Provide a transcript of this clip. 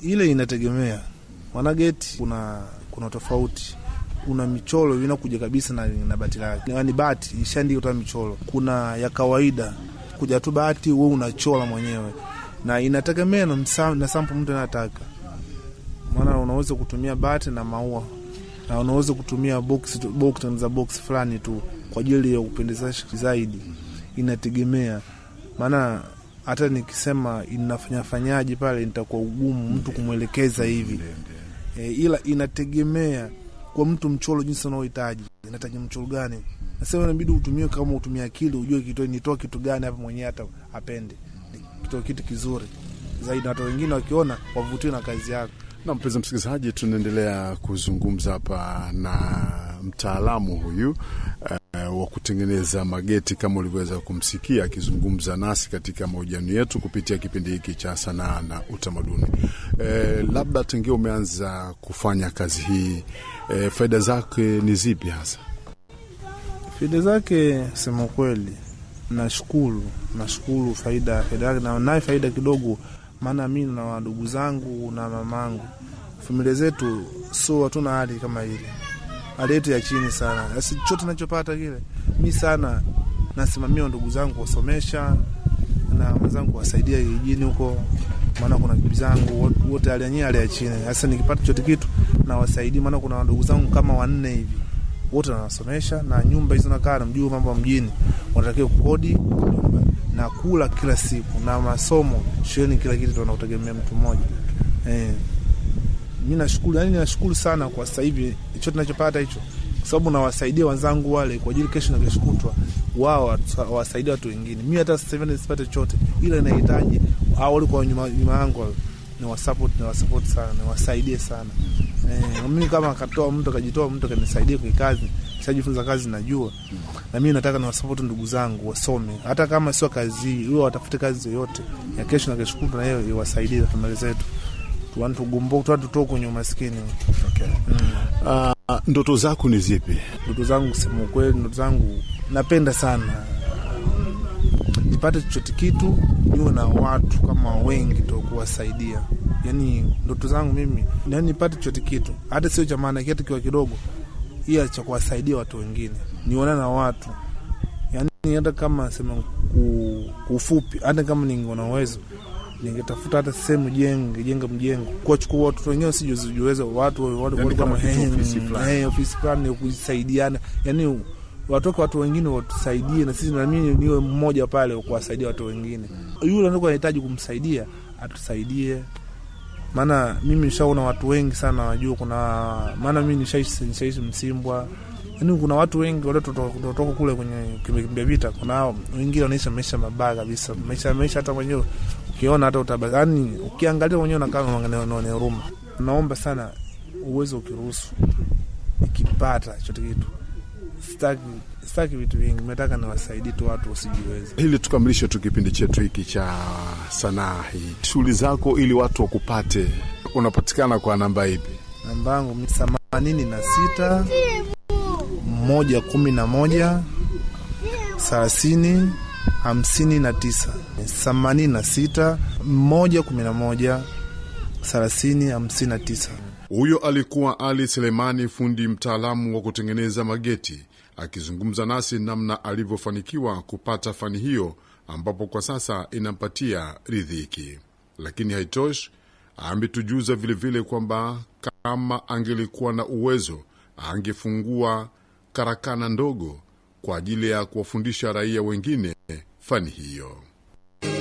ile inategemea maana geti kuna kuna tofauti kuna michoro inakuja kabisa na, na bati lake yani bati ishaandika ta michoro kuna ya kawaida kuja tu bati we unachora mwenyewe na inategemea na, msa- na sampo mtu anataka maana unaweza kutumia bati na maua na unaweza kutumia box, tu- box za box fulani tu kwa ajili ya kupendezesha zaidi inategemea maana hata nikisema inafanyafanyaji pale nitakuwa ugumu mtu kumwelekeza hivi e, ila inategemea kwa mtu mchoro jinsi unaohitaji inahitaji mchoro gani nasema inabidi utumie kama utumia akili ujue kitu nitoa kitu gani hapa mwenyewe hata apende kitoa kitu kizuri zaidi na hata wengine wakiona wavutiwe na kazi yako Na mpenzi msikilizaji, tunaendelea kuzungumza hapa na mtaalamu huyu uh, wa kutengeneza mageti kama ulivyoweza kumsikia akizungumza nasi katika mahojiano yetu kupitia kipindi hiki cha sanaa na utamaduni. Uh, labda tangia umeanza kufanya kazi hii uh, faida zake ni zipi hasa? faida zake sema kweli nashukuru nashukuru faida faida yake na naye faida kidogo maana mi na wadugu zangu na mamangu familia zetu so hatuna hali kama ile hali yetu ya chini sana basi chote nachopata kile mi sana nasimamia ndugu zangu kuwasomesha na wenzangu kuwasaidia kijijini huko maana kuna bibi zangu wote- wote hali yenyewe hali ya chini sasa nikipata chote kitu nawasaidia maana kuna ndugu zangu kama wanne hivi wote nawasomesha na nyumba hizo nakaa namjua mambo ya mjini wanatakiwa kukodi nyumba na kula kila siku na masomo shuleni kila kitu tunautegemea mtu mmoja eh. mi nashukuru yani nashukuru sana kwa sasa hivi hicho tunachopata hicho kwa sababu nawasaidia wenzangu wale kwa ajili kesho na kesho kutwa wao watu- wawasaidie watu wengine mi hata sasa hivi nisipate chochote ila inahitaji au walikuwa nyuma nyuma yangu wale, ni wasupport ni wasupport sana niwasaidie sana eh, mimi kama akatoa mtu akajitoa mtu akanisaidia kwa kazi shajifunza kazi najua na mimi nataka niwasupport ndugu zangu wasome hata kama sio kazi hii huwa watafute kazi yoyote ya kesho na kesho kutwa na hiyo iwasaidie familia zetu tuani tugumbo tuani tutoke kwenye umaskini Okay. Uh, ndoto zako ni zipi? ndoto zangu kusema ukweli ndoto zangu napenda sana nipate chochote kitu niwe na watu kama wengi to kuwasaidia yani ndoto zangu mimi yani nipate chochote kitu hata sio cha maana kitu kiwa kidogo ila cha kuwasaidia watu wengine niona na watu yani hata kama sema ku- kufupi hata kama ningona uwezo ningetafuta hata sehemu jenge jenga mjengo kuwachukua watoto wengine sijuzijuweza watu watu Yani kama kama kitu eh, ofisi fulani. eh, ofisi fulani ya kusaidiana yani watoke watu wengine watusaidie na sisi nami niwe mmoja pale wa kuwasaidia watu wengine yule anakuwa anahitaji kumsaidia atusaidie maana mimi nishaona watu wengi sana wajua kuna maana mimi nishaishi nishaishi msimbwa yani kuna watu wengi waliotoka kule kwenye kimbia vita kuna hao wengine wanaisha maisha mabaya kabisa maisha maisha hata mwenyewe ukiona hata utaba yani ukiangalia mwenyewe unakaa unaone huruma naomba sana uwezo ukiruhusu ikipata chote kitu sitaki sitaki vitu vingi nataka niwasaidie tu watu wasijiwezi Ili tukamilishe tu kipindi chetu hiki cha sanaa hii, shughuli zako ili watu wakupate, unapatikana kwa namba ipi? namba yangu ni themanini na sita moja kumi na moja thelathini hamsini na tisa themanini na sita moja kumi na moja thelathini hamsini na tisa Huyo alikuwa Ali Selemani, fundi mtaalamu wa kutengeneza mageti, akizungumza nasi namna alivyofanikiwa kupata fani hiyo, ambapo kwa sasa inampatia ridhiki. Lakini haitoshi, ametujuza vilevile kwamba kama angelikuwa na uwezo angefungua karakana ndogo kwa ajili ya kuwafundisha raia wengine fani hiyo.